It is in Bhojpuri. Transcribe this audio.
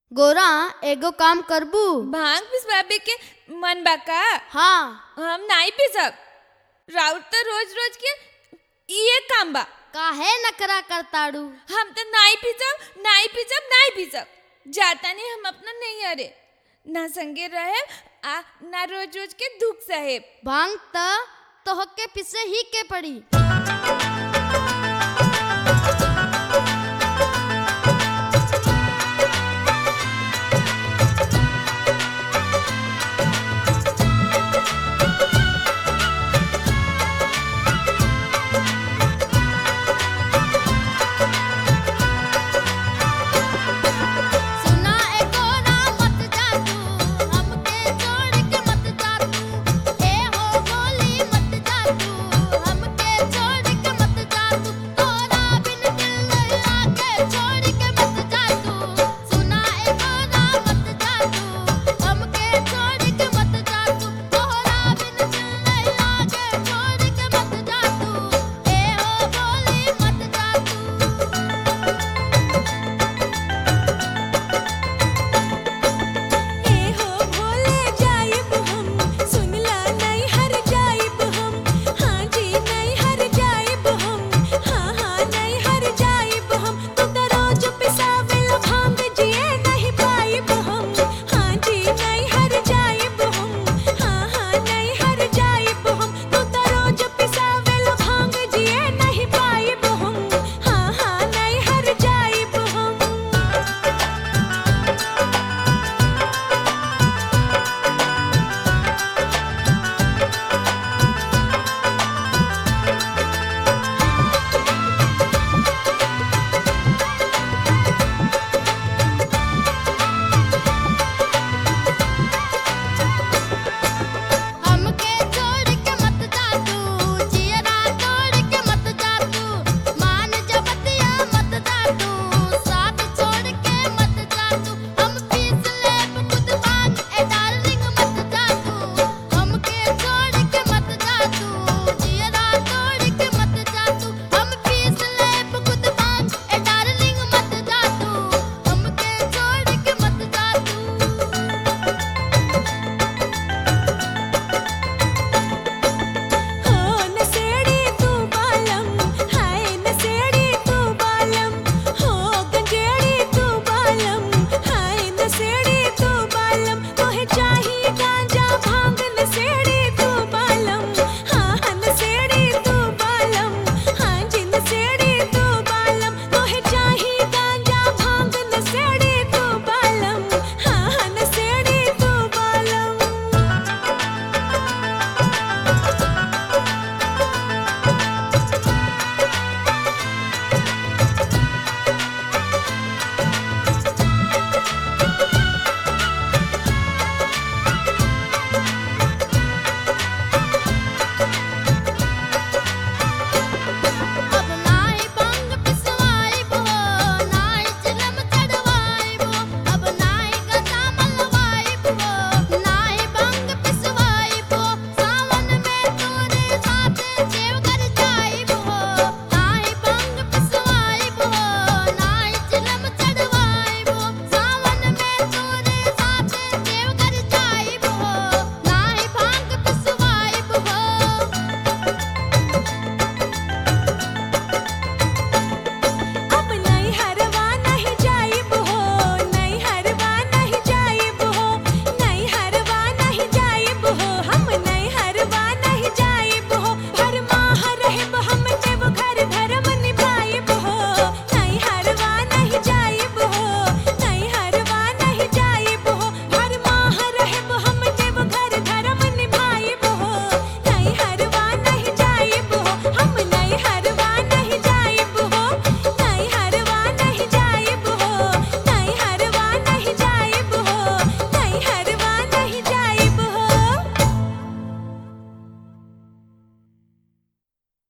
गोरा एगो काम करबू भांग पिसवाबे के मन बा का हाँ हम नहीं पिसब राउत तो रोज रोज के ये काम बा काहे नकरा करताड़ू हम तो नहीं पिसब नहीं पिसब नहीं पिसब जाता नहीं हम अपना नहीं अरे ना संगे रहे आ ना रोज रोज के दुख सहे भांग त तोहके पिसे ही के पड़ी